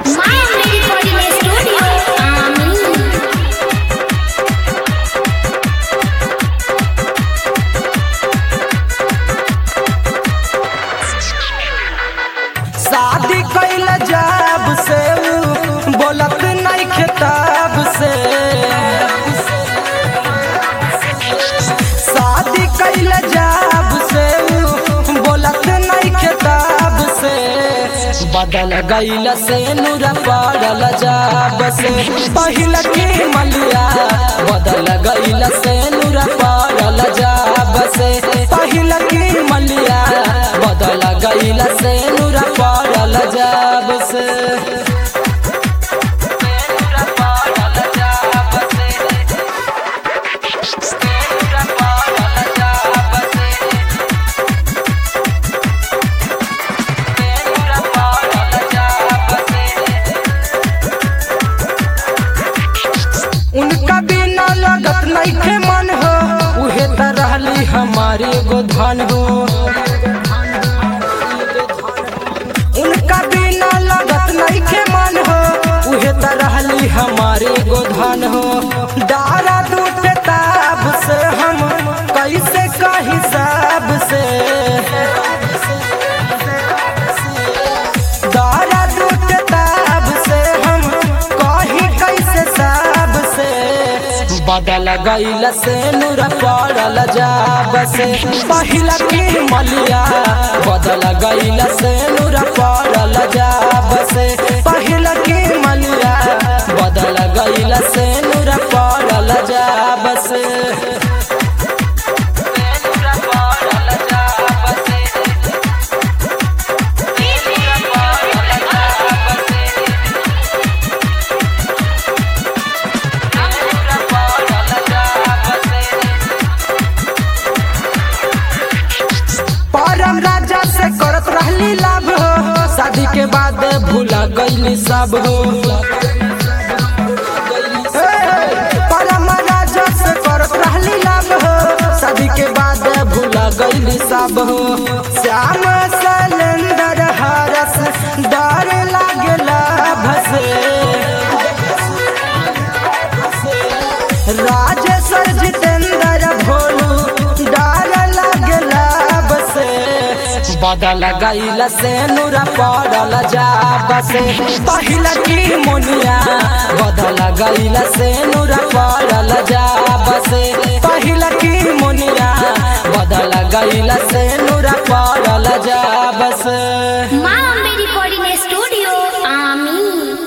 Miami Recording Studio. Amin. शादी कैल जब से ऊ बोलत नहीं खिताब से शादी कैल जब से ऊ बोलत नहीं खिताब से बदल गईल से नूर पड़ल जब से पहिल के मलिया बदल गईल से नूर पड़ल जब से पहिल के मलिया बदल गईल से नूर पड़ल जब से उनका बिना लगत नहीं के मन हो उहे त रहली हमारी एगो धन हो उनका बिना लगत नहीं के मन हो उहे त रहली हमारी एगो धन हो डारा दूध ताब से हम कैसे कही सब से दारा दूध ताब से हम कही कैसे सब से बदल गईल से नूर पड़ल जाब से पहिला की मलिया बदल गईल से नूर पड़ल जाब से पहिला की मलिया बदल गईल से नूर पड़ल जाब से परम राजा से करत रहली लाभ हो शादी के बाद भूला गईली सब हो परम राजा से करत रहली लाभ हो शादी के बाद भूला गईली सब हो श्याम सलेंदर हरस डर लागला भसे राजेश्वर जितेंद्र भोलू डाल लगला बसे बदल गईल से नूर पड़ल जाब से पहिल की मुनिया बदल गईल से नूर पड़ल जाब से पहिल की मुनिया बदल गईल से नूर पड़ल जाब से Miami